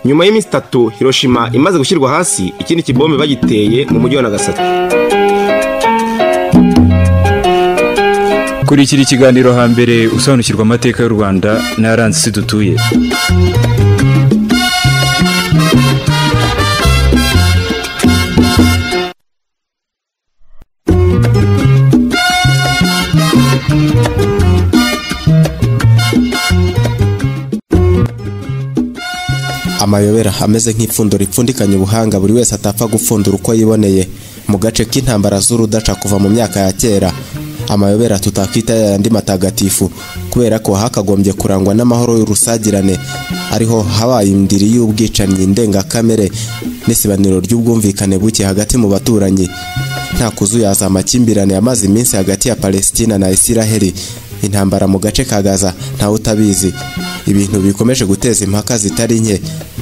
nyuma y'iminsi itatu hiroshima imaze gushyirwa hasi ikindi kibombe bagiteye mu mujyi wa nagasaki kurikira ikiganiro hambere usobanukirwa amateka y'u rwanda n'aranze isi dutuye amayobera ameze nk'ipfundo ripfundikanye ubuhanga buri wese atapfa gupfundura uko yiboneye mu gace k'intambara z'urudaca kuva mu myaka ya kera amayobera tutakwita yayandi matagatifu kubera ko hakagombye kurangwa n'amahoro y'urusagirane ariho habaye indiri y'ubwicanyi ndengakamere n'isibaniro ry'ubwumvikane buke hagati mu baturanyi nta kuzuyaza amakimbirane yamaze iminsi hagati ya palesitina na isiraheli intambara mu gace ka gaza ntawe utabizi ibintu bikomeje guteza impaka zitari nke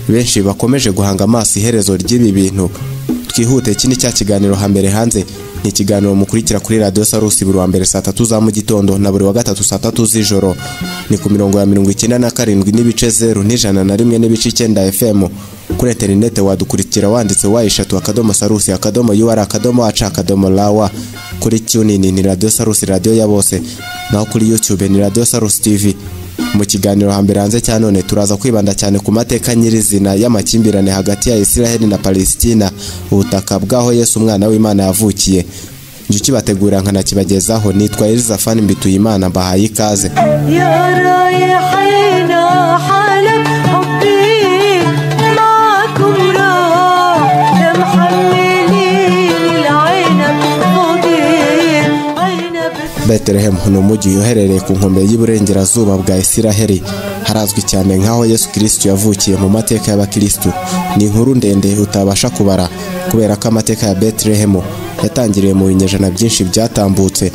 benshi bakomeje guhanga amaso iherezo ry'ibi bintu twihute iki ni cya kiganiro hambere hanze ni ikiganiro mukurikira kuri radiyo sarusi buri wa mbere saa tatu za mu gitondo na buri wa gatatu saa tatu z'ijoro ni ku mirongo ya mirongo icyenda na karindwi n'ibice zeru n'ijana na rimwe n'ibice icyenda fm kuri interinete wadukurikira wanditse wa eshatu akadomo sarusi akadomo ur akadomo aca akadomo rawa kuri tunini ni radiyo sarusi radiyo ya bose naho kuri yutube ni radiyo sarusi tivi mu kiganiro hambere hanze cya none turaza kwibanda cyane ku mateka nyirizina y'amakimbirane hagati ya isiraheli na palesitina ubutaka bw'aho yesu umwana w'imana yavukiye njye ukibategura nkanakibagezaho nitwa elizafani mbituyimana mbahaye ikaze betelehemu ni umujyi uherereye ku nkombe y'iburengerazuba bwa isiraheli harazwi cyane nk'aho yesu kirisitu yavukiye mu mateka y'abakirisitu ni inkuru ndende utabasha kubara kubera ko amateka ya betelehemu yatangiriye mu binyejana byinshi byatambutse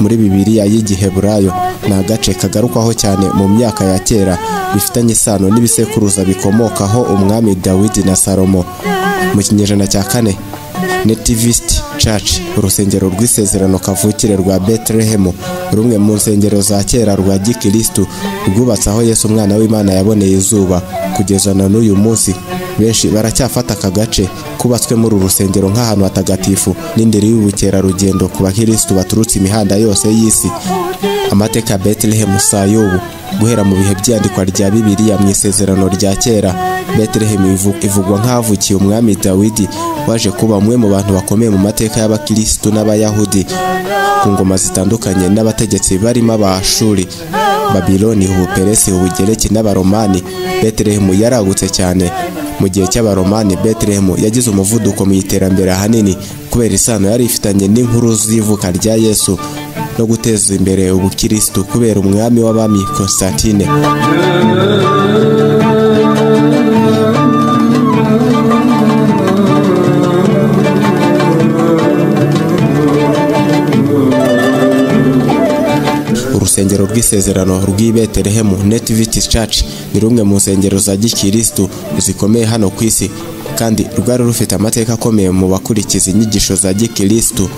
muri bibiriya y'igiheburayo ni agace kagarukwaho cyane mu myaka ya kera bifitanye isano n'ibisekuruza bikomokaho umwami dawidi na salomo mu kinyejana cya kane Nativist Church urusengero rw'isezerano kavukire rwa Bethlehem rumwe mu nsengero za kera rwa gikirisitu rwubatse aho Yesu umwana w'Imana yaboneye izuba kugeza na n'uyu munsi benshi baracyafata aka gace kubatswe muri uru rusengero nk'ahantu hatagatifu n'indiri y'ubukerarugendo ku bakirisitu baturutse imihanda yose y'isi amateka ya Bethlehem Sayubu guhera mu bihe by'iyandikwa rya Bibiliya mu isezerano rya kera Bethlehem ivugwa nk'ahavukiye umwami Dawidi waje kuba umwe mu bantu bakomeye mu mateka y'abakirisitu n'abayahudi ku ngoma zitandukanye n'abategetsi barimo abashuri babiloni ubuperesi ubugereki n'abaromani Bethlehem yaragutse cyane mu gihe cy'abaromani Bethlehem yagize umuvuduko mu iterambere ahanini kubera isano yari ifitanye n'inkuru z'ivuka rya yesu no guteza imbere ubukirisitu kubera umwami w'abami Constantine urusengero rw'isezerano rw'i Betelehemu Nativity Church ni rumwe mu nsengero za gikirisitu zikomeye hano ku isi kandi rwari rufite amateka akomeye mu bakurikiza inyigisho za gikirisitu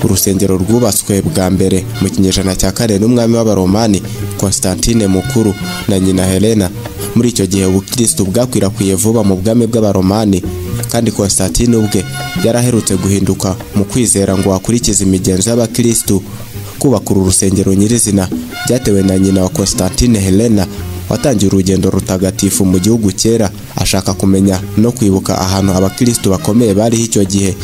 urusengero rwubatswe bwa mbere mu kinyejana cya kane n'umwami w'abaromani Constantine Mukuru na nyina Helena muri icyo gihe ubukirisitu bwakwirakwiye vuba mu bwami bw'abaromani kandi Constantine ubwe yaraherutse guhinduka mu kwizera ngo akurikize imigenzo y'abakirisitu kubaka uru rusengero nyirizina byatewe na nyina wa Constantine Helena watangiye urugendo rutagatifu mu gihugu cyera ashaka kumenya no kwibuka ahantu abakirisitu bakomeye bariho icyo gihe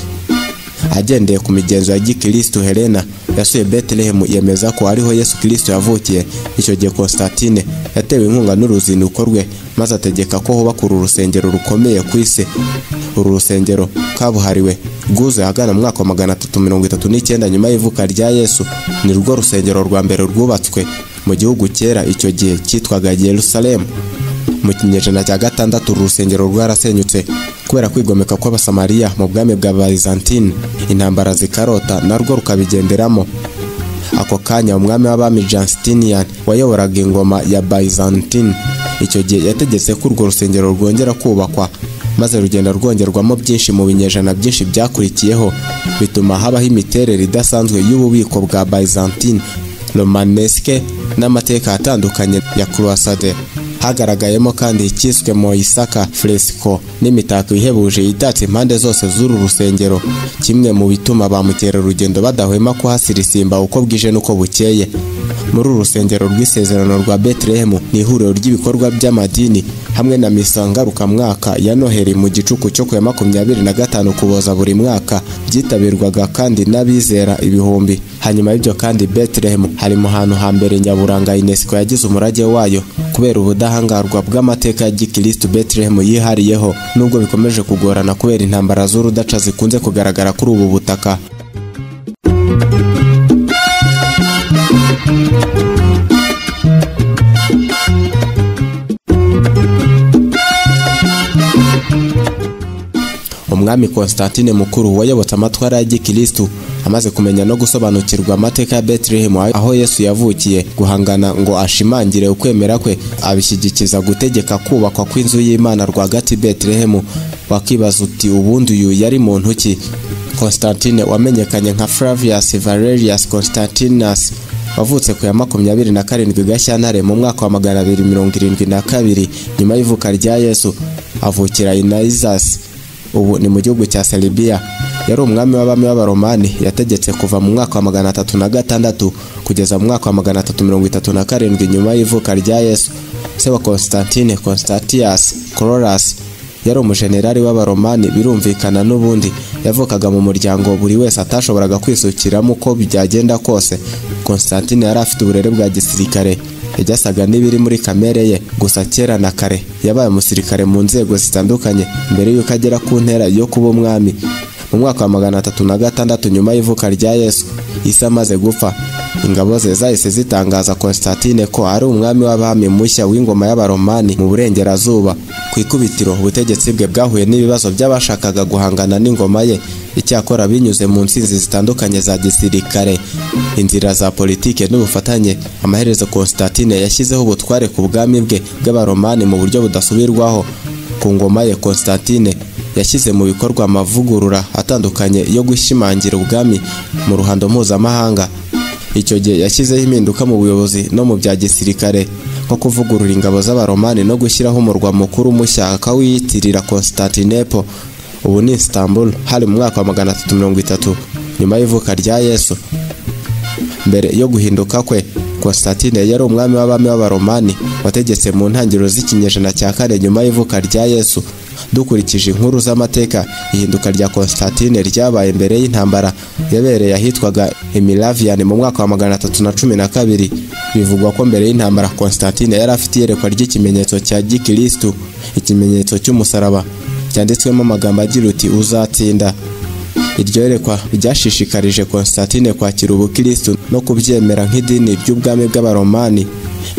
agendeye ku migenzo ya gikirisitu Helena yasuye Bethlehem yemeza ko ariho Yesu Kristo yavukiye icyo gihe Constantine yatewe inkunga n'uruzinduko rwe maze ategeka ko hubaka uru rusengero rukomeye ku isi uru rusengero kabuhariwe rwuzuye ahagana mu mwaka wa magana atatu mirongo itatu n'icyenda nyuma y'ivuka rya Yesu ni rwo rusengero rwa mbere rwubatswe mu gihugu cyera icyo gihe cyitwaga Jerusalem mu kinyejana cya gatandatu uru rusengero rwarasenyutse kubera kwigomeka kw'abasamariya mu bwami bwa Byzantine intambara zikarota narwo rukabigenderamo ako kanya umwami w'abami Justinian wayoboraga ingoma ya Byzantine icyo gihe yategetse ko urwo rusengero rwongera kubakwa maze rugenda rwongerwamo byinshi mu binyejana byinshi byakurikiyeho bituma habaho imiterere idasanzwe y'ububiko bwa Byzantine romanesque n'amateka atandukanye ya croisade hagaragayemo kandi icyiswe moisaka fresco n'imitako ihebuje yitatse impande zose z'uru rusengero kimwe mu bituma ba mukerarugendo badahwema kuhasirisimba uko bwije n'uko bukeye muri uru rusengero rw'isezerano rwa betelehemu ni ihuriro ry'ibikorwa by'amadini hamwe na misa ngarukamwaka ya noheli mu gicuku cyo ku ya makumyabiri na gatanu kuboza buri mwaka byitabirwaga kandi n'abizera ibihumbi hanyuma y'ibyo kandi betelehemu hari mu hantu hambere nyaburanga unesco yagize umurage wayo kubera ubudahangarwa bw'amateka ya gikirisitu betelehemu yihariyeho nubwo bikomeje kugorana kubera intambara z'urudaca zikunze kugaragara kuri ubu butaka umwami Constantine mukuru wayobotse amatwara ya gikirisitu amaze kumenya no gusobanukirwa amateka ya betelehemu aho yesu yavukiye guhangana ngo ashimangire ukwemera kwe abishyigikiza gutegeka kubakwa kw'inzu y'imana rwagati betelehemu wakibaza uti ubundi uyu yari muntu ki Constantine wamenyekanye nka Flavius Valerius Constantinus wavutse ku ya makumyabiri na karindwi Gashyantare mu mwaka wa magana abiri mirongo irindwi na kabiri nyuma y'ivuka rya Yesu avukira Inaizasi ubu ni mu gihugu cya Serbia yari umwami w'abami b'abaromani yategetse kuva mu mwaka wa magana atatu na gatandatu kugeza mu mwaka wa magana atatu mirongo itatu na karindwi nyuma y'ivuka rya Yesu se wa Constantine Constantius Corolas yari umujenerali w'abaromani birumvikana n'ubundi yavukaga mu muryango buri wese atashoboraga kwisukiramo uko byagenda kose Constantine yari afite uburere bwa gisirikare yasaga n'ibiri muri kamere ye gusa kera na kare yabaye umusirikare mu nzego zitandukanye mbere y'uko agera ku ntera yo kuba umwami mu mwaka wa magana atatu na gatandatu nyuma y'ivuka rya yesu isi amaze gupfa ingabo ze zahise zitangaza Constantine ko ari umwami w'abami mushya w'ingoma y'abaromani mu burengerazuba ku ikubitiro ubutegetsi bwe bwahuye n'ibibazo by'abashakaga guhangana n'ingoma ye icyakora binyuze mu nsinzi zitandukanye za gisirikare inzira za politike n'ubufatanye amaherezo Constantine yashyizeho ubutware ku bwami bwe bw'abaromani mu buryo budasubirwaho ku ngoma ye Constantine yashyize mu bikorwa amavugurura atandukanye yo gushimangira ubwami mu ruhando mpuzamahanga icyo gihe yashyizeho impinduka mu buyobozi no mu bya gisirikare nko kuvugurura ingabo z'abaromani no gushyiraho umurwa mukuru mushya akawiyitirira Constantinople ubu ni Istanbul hari mu mwaka wa magana atatu mirongo itatu nyuma y'ivuka rya Yesu mbere yo guhinduka kwe Constantine yari umwami w'abami b'abaromani wategetse mu ntangiriro z'ikinyejana cya kane nyuma y'ivuka rya Yesu dukurikije inkuru z'amateka ihinduka rya Constantine ryabaye mbere y'intambara yabereye ahitwaga Emilavian mu mwaka wa magana atatu na cumi na kabiri bivugwa ko mbere y'intambara Constantine yari afite iyerekwa ry'ikimenyetso cya gikirisitu ikimenyetso cy'umusaraba cyanditswemo amagambo agira uti uzatsinda iryo yerekwa ryashishikarije Constantine kwakira ubukirisitu no kubyemera nk'idini ry'ubwami bw'abaromani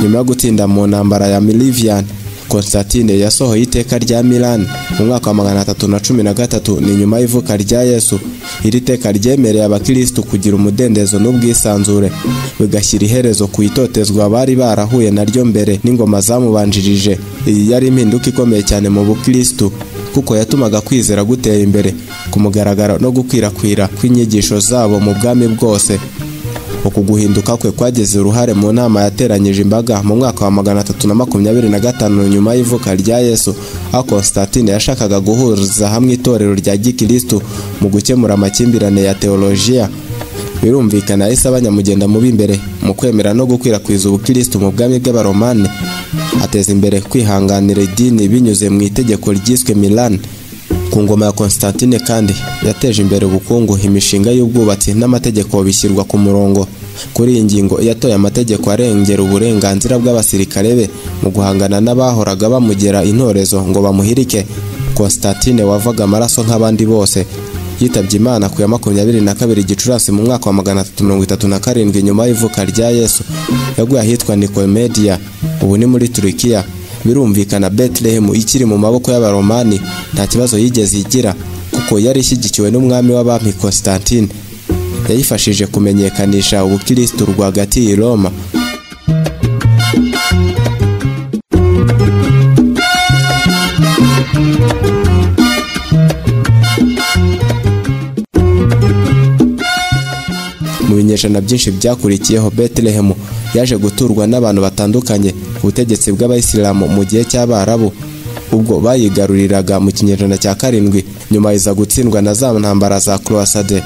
nyuma yo gutsinda mu ntambara ya Milivian Constantine yasohoye iteka rya Milan mu mwaka wa magana atatu na cumi na gatatu ni nyuma y'ivuka rya Yesu iri teka ryemereye abakirisitu kugira umudendezo n'ubwisanzure bigashyira iherezo ku itotezwa bari barahuye naryo mbere n'ingoma zamubanjirije iyi yari impinduka ikomeye cyane mu bukirisitu kuko yatumaga kwizera gutera imbere ku mugaragaro no gukwirakwira kw'inyigisho zabo mu bwami bwose uku guhinduka kwe kwagize uruhare mu nama yateranyije imbaga mu mwaka wa magana atatu na makumyabiri na gatanu nyuma y'ivuka rya Yesu aho Constantine yashakaga guhuriza hamwe itorero rya gikirisitu mu gukemura amakimbirane ya teolojiya birumvikana yahise abanyamugenda mu b'imbere mu kwemera no gukwirakwiza ubukirisitu mu bwami bw'abaromani ateza imbere kwihanganira idini binyuze mu itegeko ryiswe Milan ku ngoma ya Constantine kandi yateje imbere ubukungu imishinga y'ubwubatsi n'amategeko bishyirwa ku murongo kuri iyi ngingo yatoye amategeko arengera uburenganzira bw'abasirikare be mu guhangana n'abahoraga bamugera intorezo ngo bamuhirike Constantine wavaga amaraso nk'abandi bose yitabye Imana ku ya makumyabiri na kabiri Gicurasi mu mwaka wa magana atatu mirongo itatu na karindwi nyuma y'ivuka rya Yesu yaguye ahitwa Nicomedia ubu ni muri Turukiya birumvikana Bethlehem ikiri mu maboko y'abaromani nta kibazo yigeze igira kuko yari ishyigikiwe n'umwami w'abami Constantine yayifashije kumenyekanisha ubukirisitu rwagati i Roma ibinyejana byinshi byakurikiyeho betelehemu yaje guturwa n'abantu batandukanye ku butegetsi bw'abayisilamu mu gihe cy'abarabu ubwo bayigaruriraga mu kinyejana cya karindwi nyuma iza gutsindwa na za ntambara za croisade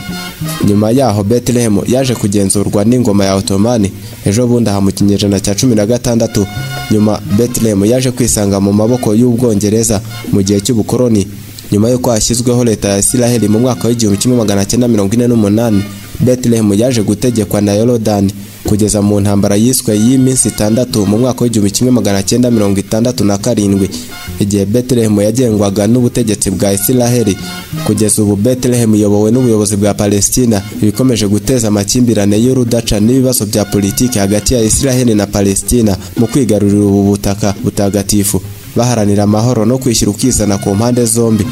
nyuma yaho betelehemu yaje kugenzurwa n'ingoma ya otomani ejo bundi aha mu kinyejana cya cumi na gatandatu nyuma betelehemu yaje kwisanga mu maboko y'ubwongereza mu gihe cy'ubukoroni nyuma y'uko hashyizweho leta ya Isiraheli mu mwaka w'igihumbi kimwe magana cyenda mirongo ine n'umunani Bethlehem yaje gutegekwa na Yorodani kugeza mu ntambara yiswe y'iminsi itandatu mu mwaka w'igihumbi kimwe magana cyenda mirongo itandatu na karindwi igihe Bethlehem yagengwaga n'ubutegetsi bwa Isiraheli kugeza ubu Bethlehem iyobowe n'ubuyobozi bwa Palestina ibikomeje guteza amakimbirane y'urudaca n'ibibazo bya politiki hagati ya Isiraheli na Palestina mu kwigarurira ubu butaka butagatifu baharanira amahoro no kwishyira ukizana ku mpande zombi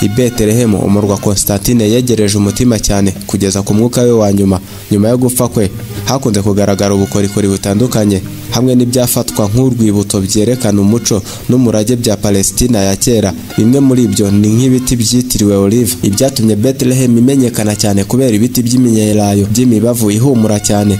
i betelehemu umurwa constantine yegereje umutima cyane kugeza ku mwuka we wa nyuma nyuma yo gupfa kwe hakunze kugaragara ubukorikori butandukanye hamwe n'ibyafatwa nk'urwibutso byerekana umuco n'umurage bya palesitina ya kera bimwe muri ibyo ni nk'ibiti byitiriwe olive ibyatumye betelehemu imenyekana cyane kubera ibiti by'iminyelayo by'imibavu ihumura cyane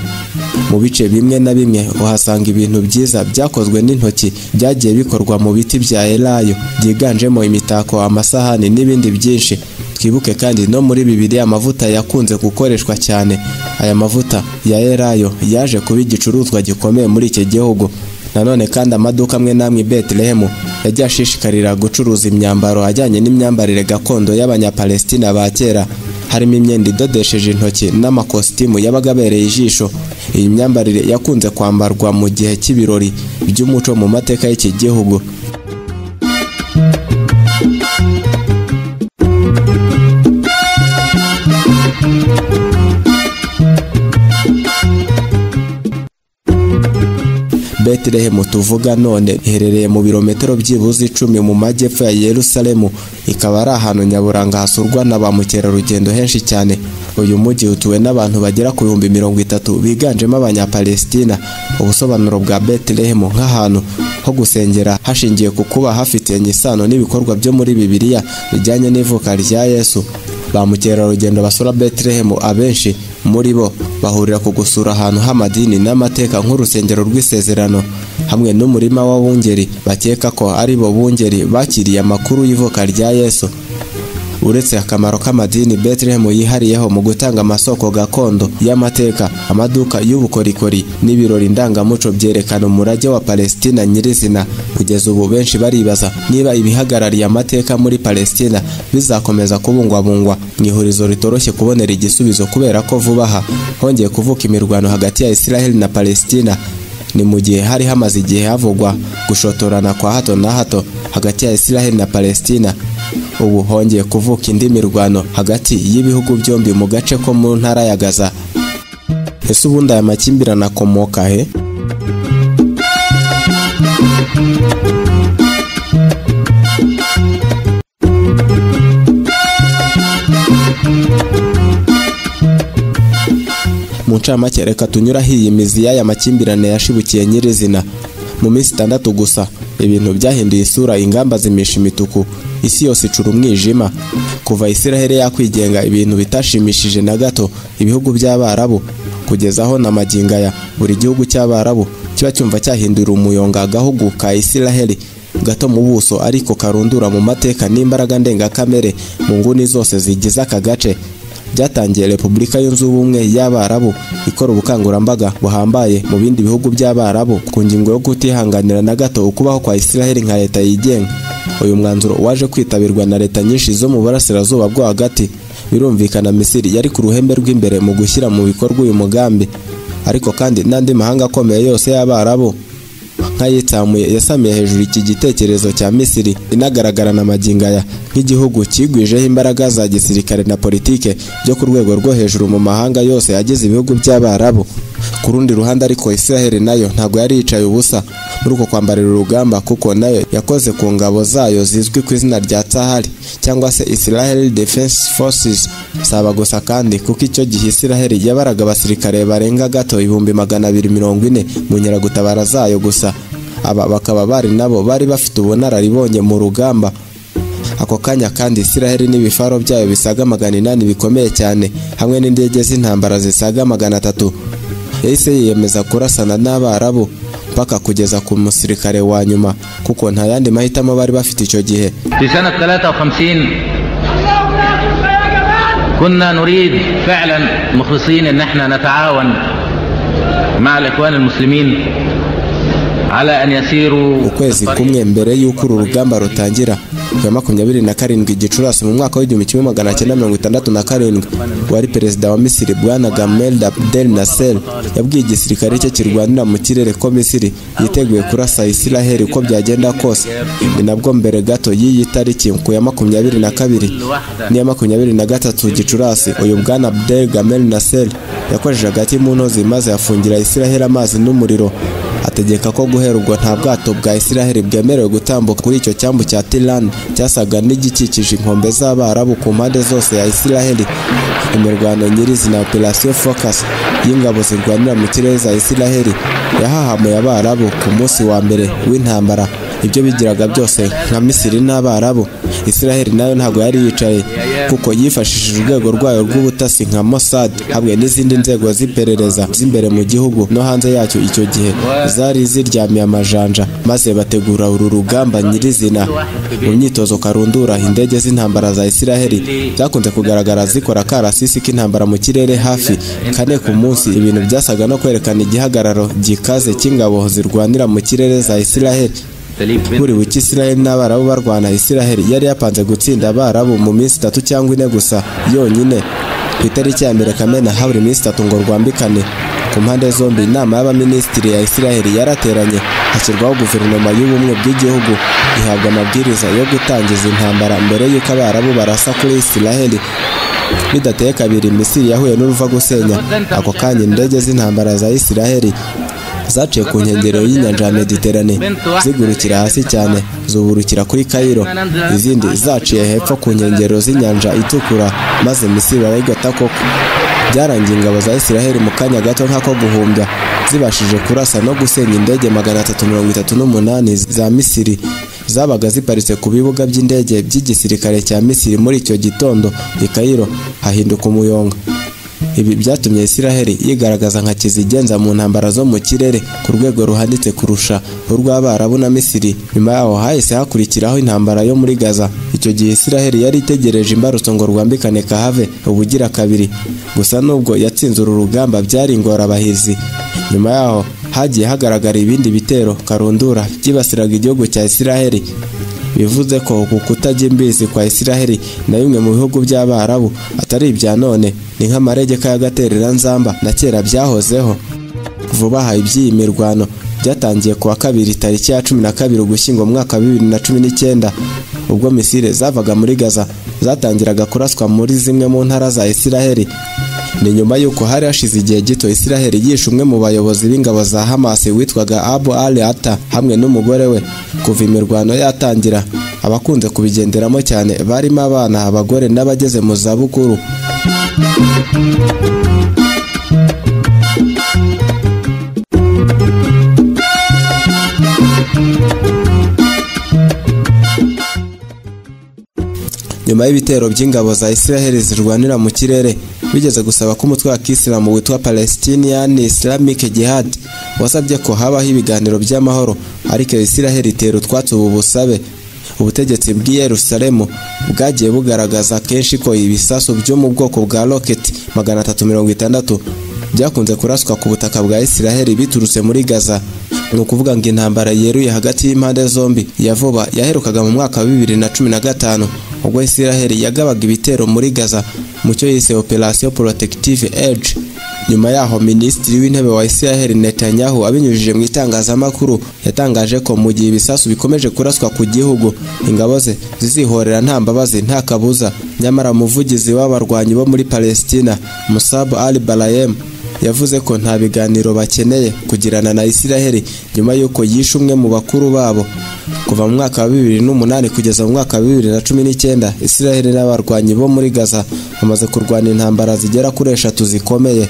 mu bice bimwe na bimwe uhasanga ibintu byiza byakozwe n'intoki byagiye bikorwa mu biti bya elayo byiganjemo imitako amasahani n'ibindi byinshi twibuke kandi no muri bibiri amavuta yakunze gukoreshwa cyane aya mavuta ya elayo yaje kuba igicuruzwa gikomeye muri iki gihugu nanone kandi amaduka amwe n'amwe i betelehemu yagiye ashishikarira gucuruza imyambaro ajyanye n'imyambarire gakondo y'abanyapalestina ba kera harimo imyenda idodesheje intoki n'amakositimu yabaga abereye ijisho iyi myambarire yakunze kwambarwa mu gihe cy'ibirori by'umuco mu mateka y'iki gihugu Betelehemu tuvuga none iherereye mu birometero byibuze icumi mu majyepfo ya Yerusalemu ikaba ari ahantu nyaburanga hasurwa na ba mukerarugendo henshi cyane uyu mujyi utuwe n'abantu bagera ku bihumbi mirongo itatu biganjemo abanyapalestina ubusobanuro bwa Betelehemu nk'ahantu ho gusengera hashingiye ku kuba hafitanye isano n'ibikorwa byo muri Bibiliya bijyanye n'ivuka rya Yesu ba mukerarugendo basura Betelehemu abenshi muri bo bahurira ku gusura ahantu h'amadini n'amateka nk'urusengero rw'isezerano hamwe n'umurima w'abungeri bakeka ko ari bo bungeri bakiriye amakuru y'ivuka rya yesu uretse akamaro k'amadini Bethlehem yihariyeho mu gutanga amasoko gakondo y'amateka amaduka y'ubukorikori n'ibirori ndangamuco byerekana umurage wa Palestina nyirizina kugeza ubu benshi baribaza niba ibihagarariye amateka muri Palestina bizakomeza kubungwabungwa mu ihurizo ritoroshye kubonera igisubizo kubera ko vuba aha hongeye kuvuka imirwano hagati ya Israel na Palestina ni mu gihe hari hamaze igihe havugwa gushotorana kwa hato na hato hagati ya Israel na Palestina ubu hongeye kuvuka indi mirwano hagati y'ibihugu byombi mu gace ko mu ntara ya Gaza ese ubundi aya makimbirane akomoka he mu ncamake reka tunyuraho iyi mizi y'aya makimbirane yashibukiye nyirizina mu minsi itandatu gusa ibintu byahinduye isura ingamba zimisha imituku isi yose icura umwijima kuva isiraheli yakwigenga ibintu bitashimishije na gato ibihugu by'abarabu kugeza aho na magingaya buri gihugu cy'abarabu kiba cyumva cyahindura umuyonga agahugu ka isiraheli gato mu buso ariko karundura mu mateka n'imbaraga ndengakamere mu nguni zose zigize aka gace byatangiye repubulika yunze ubumwe y'abarabu ikora ubukangurambaga buhambaye mu bindi bihugu by'abarabu ku ngingo yo kutihanganira na gato ukubaho kwa isiraheli nka leta yigenga uyu mwanzuro waje kwitabirwa na leta nyinshi zo mu burasirazuba bwo hagati birumvikana misiri yari ku ruhembe rw'imbere mu gushyira mu bikorwa uyu mugambi ariko kandi n'andi mahanga akomeye yose y'abarabu nk'ayitsamuye yasamiye hejuru iki gitekerezo cya misiri inagaragara na magingaya nk'igihugu kigwijeho imbaraga za gisirikare na politike byo ku rwego rwo hejuru mu mahanga yose agize ibihugu by'abarabu ku rundi ruhande ariko israheli nayo ntabwo yari yicaye ubusa muri uko kwambarira urugamba kuko nayo yakoze ku ngabo zayo zizwi ku izina rya tahari cyangwa se israheli defense forces saba gusa kandi kuko icyo gihe israheli yabaraga abasirikare barenga gato ibihumbi magana abiri mirongo ine mu nyeragutabara zayo gusa aba bakaba bari nabo bari bafite ubunararibonye mu rugamba ako kanya kandi isiraheli n'ibifaro byayo bisaga magana inani bikomeye cyane hamwe n'indege z'intambara zisaga magana atatu yahise yiyemeza kurasana n'abarabu mpaka kugeza ku musirikare wa nyuma kuko nta yandi mahitamo bari bafite icyo gihe في سنة 53 كنا نريد فعلا مخلصين ان احنا نتعاون مع الاخوان المسلمين على ان يسيروا ukwezi الطريق- kumwe mbere y'uko uru rugamba rutangira ku ya makumyabiri na karindwi gicurasi mu mwaka w'igihumbi kimwe magana cyenda mirongo itandatu na karindwi wari perezida wa misiri bwana gamal abdel nasser yabwiye igisirikare cye kirwanira mu kirere ko misiri yiteguye kurasa isiraheli uko byagenda kose ni nabwo mbere gato y'iyi tariki ku ya makumyabiri na kabiri n'iya makumyabiri na gatatu gicurasi uyu bwana abdel gamal nasser yakoresheje agati mu ntozi maze yafungira isiraheli amazi n'umuriro ategeka ko guhera ubwo nta bwato bwa Isiraheli bwemerewe gutambuka kuri icyo cyambu cya Tiran cyasaga n'igikikije inkombe z'Abarabu ku mpande zose ya Isiraheli imirwano nyirizina Operation Focus y'ingabo zirwanira mu kirere za Isiraheli yahahamuye Abarabu ku munsi wa mbere w'intambara ibyo bigiraga byose nka Misiri n'Abarabu Isiraheli nayo ntabwo yari yicaye kuko yifashishije urwego rwayo rw'ubutasi nka Mossad hamwe n'izindi nzego z'iperereza z'imbere mu gihugu no hanze yacyo icyo gihe zari ziryamiye amajanja maze bategura uru rugamba nyirizina mu myitozo karundura indege z'intambara za Isiraheli zakunze kugaragara zikora akarasisi k'intambara mu kirere hafi kane ku munsi ibintu byasaga no kwerekana igihagararo gikaze cy'ingabo zirwanira mu kirere za Isiraheli buri buke Israel n'Abarabu barwana Israel yari yapanze gutsinda Abarabu mu minsi itatu cyangwa ine gusa yonyine ku itariki ya mbere Kamena habura iminsi itatu ngo rwambikane ku mpande zombi inama y'abaminisitiri ya Israel yarateranye hashyirwaho guverinoma y'ubumwe bw'igihugu ihabwa amabwiriza yo gutangiza intambara mbere y'uko Abarabu barasa kuri Israel bidateye kabiri Misiri yahuye n'uruva gusenya ako kanya indege z'intambara za Israel zaciye ku nkengero y'inyanja ya Mediterane zigurukira hasi cyane zuburukira kuri Cairo izindi zaciye hepfo ku nkengero z'inyanja itukura maze Misiri barayigota koko byarangiye ingabo za Isiraheli mu kanya gato nk'ako guhumbya zibashije kurasa no gusenya indege magana atatu mirongo itatu n'umunani za Misiri zabaga ziparitse ku bibuga by'indege by'igisirikare cya Misiri muri icyo gitondo i Cairo hahinduka umuyonga ibi byatumye Isiraheli yigaragaza nka kizigenza mu ntambara zo mu kirere ku rwego ruhanitse kurusha urw'Abarabu na Misiri nyuma yaho hahise hakurikiraho intambara yo muri Gaza icyo gihe Isiraheli yari itegereje imbarutso ngo rwambikane kahave ubugira kabiri gusa nubwo yatsinze uru rugamba byari ingorabahizi nyuma yaho hagiye hagaragara ibindi bitero karundura byibasiraga igihugu cya Isiraheli bivuze ko uku kutajya imbizi kwa Isiraheli na bimwe mu bihugu by'Abarabu atari ibya none ni nk'amaregeka y'agatereranzamba na kera byahozeho vuba aha iby'iyi mirwano byatangiye kuwa kabiri tariki ya cumi na kabiri ugushyingo mu mwaka wa bibiri na cumi n'icyenda ubwo misile zavaga muri gaza zatangiraga kuraswa muri zimwe mu ntara za isiraheli ni nyuma y'uko hari hashize igihe gito isiraheli yishe umwe mu bayobozi b'ingabo za hamasi witwaga abu ali ata hamwe n'umugore we kuva imirwano yatangira abakunze kubigenderamo cyane barimo abana abagore n'abageze mu zabukuru nyuma y'ibitero by'ingabo za Israel zirwanira mu kirere bigeze gusaba ko umutwe wa kisilamu witwa Palestinian Islamic Jihad wasabye ko habaho ibiganiro by'amahoro ariko Israel itera utwatsi ubu busabe ubutegetsi bw'i Yerusalemu bwagiye bugaragaza kenshi ko ibisasu byo mu bwoko bwa rocket magana atatu mirongo itandatu byakunze kuraswa ku butaka bwa Israel biturutse muri Gaza ni ukuvuga ngo intambara yeruye hagati y'impande zombi ya vuba yaherukaga mu mwaka wa bibiri na cumi na gatanu ubwo isiraheli yagabaga ibitero muri gaza mu cyo yise operasiyo porotective edge nyuma yaho minisitiri w'intebe wa isiraheli netanyahu abinyujije mu itangazamakuru yatangaje ko mu gihe ibisasu bikomeje kuraswa ku gihugu ingabo ze zizihorera nta mbabazi nta kabuza nyamara umuvugizi w'abarwanyi bo muri palestina musabu ali barayemu yavuze ko nta biganiro bakeneye kugirana na Isiraheli nyuma y'uko yishe umwe mu bakuru babo kuva mu mwaka wa bibiri n'umunani kugeza mu mwaka wa bibiri na cumi n'icyenda Isiraheli n'abarwanyi bo muri Gaza bamaze kurwana intambara zigera kuri eshatu zikomeye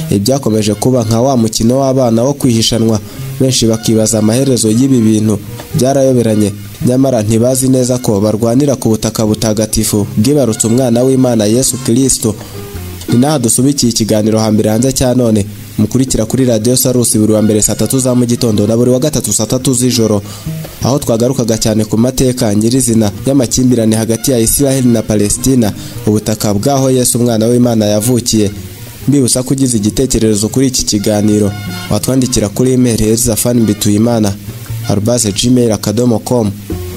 ibyakomeje kuba nka wa mukino w'abana wo kwihishanwa benshi bakibaza amaherezo y'ibi bintu byarayoberanye nyamara ntibazi neza ko barwanira ku butaka butagatifu bwibarutse umwana w'imana yesu kirisito ni n'aha dusubikiye ikiganiro hambere hanze cya none mukurikira kuri radiyo sarusi buri wa mbere saa tatu za mu gitondo na buri wa gatatu saa tatu z'ijoro aho twagarukaga cyane ku mateka nyirizina y'amakimbirane hagati ya isiraheli na palesitina ubutaka bw'aho yesu umwana w'imana yavukiye mbibutsa ko ugize igitekerezo kuri iki kiganiro watwandikira kuri imeri erizafani mbituyimana arubase gmail akadomo komu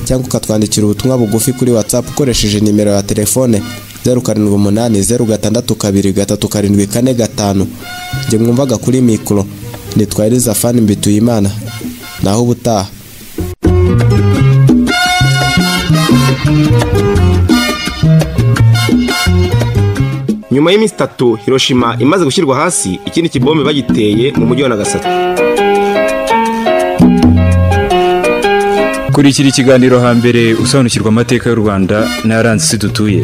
cyangwa ukatwandikira ubutumwa bugufi kuri watsapu ukoresheje nimero ya telefone zeru karindwi umunani zeru gatandatu kabiri gatatu karindwi kane gatanu njye mwumvaga kuri mikoro nitwa elizafani mbituyimana naho ubutaha nyuma y'iminsi itatu hiroshima imaze gushyirwa hasi ikindi kibombe bagiteye mu mujyi wa nagasaki kurikira ikiganiro hambere usobanukirwa amateka y'u rwanda n'ayaranze isi dutuye